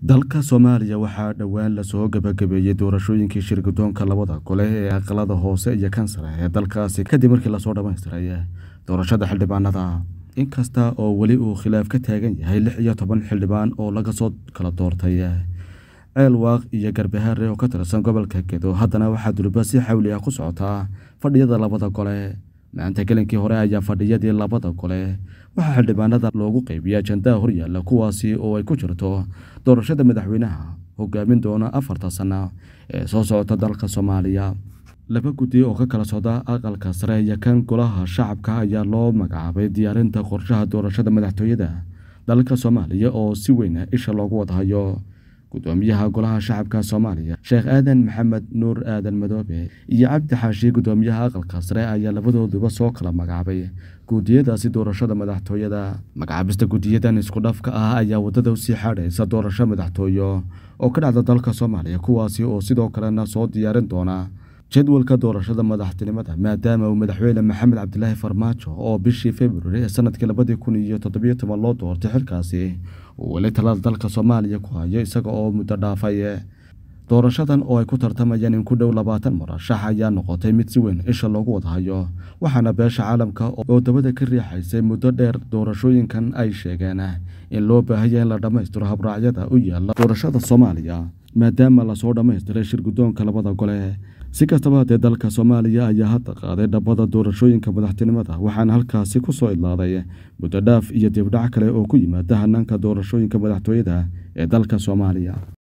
dalka soomaaliya waxaa dhowaan lasoo gabagabeeyey doorashooyinkii shirgudoonka labada gole ee aqalada hoose iyo kansare ee dalkaasi kadib markii lasoo dhammaystiray doorashada xildhibaanada inkasta oo weli uu khilaaf ka taagan yahay lix iyo toban xildhibaan oo laga soo kala doortay ceel waaq iyo garbahaare oo ka tirsan gobolka gedo haddana waxaa dulba si xawli ah ku socotaa fadhiyada labada gole maanta gelinkii hore ayaa fadhiyadii labada gole waxaa xildhibaanada loogu qeybiya ajandaha horyaalla kuwaasi oo ay ku jirto doorashada madaxweynaha hogaamin doona afarta sano ee soo socota dalka soomaaliya laba guddi oo ka kala socda aqalka sare iyo kan golaha shacabka ayaa loo magacaabay diyaarinta qorshaha doorashada madaxtooyada dalka soomaaliya oo si weyn isha loogu wadahayo gudoomiyaha golaha shacabka soomaaliya sheekh aadan maxamed nuur aadan madoobe iyo cabdi xaashi gudoomiyaha aqalka sare ayaa labadooduba soo kala magacaabay guudiyadaasi doorashada madaxtooyada magacaabista gudiyadan isku dhafka ah ayaa wadada usii xaadhaysa doorasho madaxtooyo oo ka dhacda dalka soomaaliya kuwaasi oo sidoo kalena soo diyaarin doona jadwalka doorashada madaxtinimada maadaama uu madaxweyne maxamed cabdilaahi farmaajo oo bishii februari ee sanadkii labadii kun iyo toddobiyo toban loo doortay xilkaasi uu weli talada dalka soomaaliya ku hayo isaga oo muddo dhaafay doorashadan oo ay ku tartamayaan in ku dhow labaatan murashax ayaa noqotay mid si weyn isha loogu wadahayo waxaana beesha caalamka oo dabada ka riixaysay muddo dheer doorashooyinkan ay sheegeen in loo baahaya in la dhammaystiro habraacyada u yaala doorashada soomaaliya maadaama lasoo dhammaystiray shirgudoonka labada gole si kastaba haddee dalka soomaaliya ayaa hadda qaaday dhabada doorashooyinka madaxtinimada waxaana halkaasi ku soo idlaaday muddo dhaaf iyo dibdhac kale oo ku yimaada hanaanka doorashooyinka madaxtooyada ee dalka soomaaliya